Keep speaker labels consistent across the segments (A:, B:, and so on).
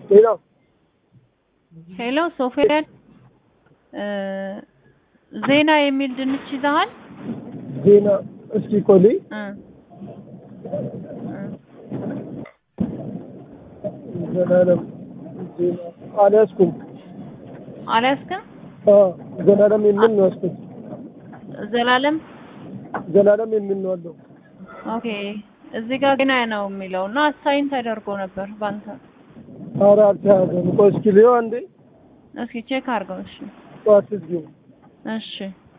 A: ሌላ
B: ሄሎ ሶፊያን እ ዜና የሚል ድንች ይዘሃል?
A: ዜና እስኪ ቆይ
B: እ
A: ዘላለም ዜና አልያዝኩም።
B: አልያዝክም?
A: አዎ ዘላለም የሚል ነው ያዝኩት።
B: ዘላለም
A: ዘላለም የሚል ነው አለው።
B: ኦኬ። እዚህ ጋር ዜና ነው የሚለው እና አሳይን ተደርጎ ነበር ባንተ።
A: ኧረ አልተያዘም። ቆይ እስኪ ልየው አንዴ።
B: እስኪ ቼክ አድርገው። እሺ
A: ጠዋት ስትገቡ
B: እሺ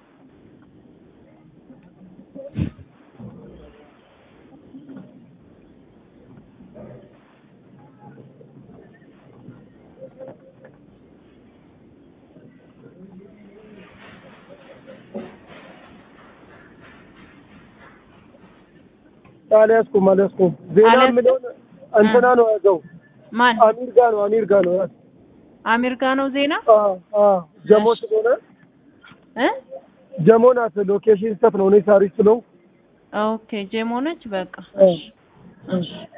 A: አልያዝኩም አልያዝኩም። ዜና
B: አልያዝኩም?
A: የሚለውን እንትና ነው ያዘው።
B: ማን?
A: አሚር ጋ ነው አሚር ጋ ነው ያዘው።
B: አሚር ጋ ነው ዜና
A: አዎ አዎ ጀሞ ስለሆነ
B: እ
A: ጀሞ ናት። ሎኬሽን ስተት ነው እኔ ሳሪስ ስለው
B: ኦኬ ጄሞ ነች። በቃ
A: እ
B: እሺ እሺ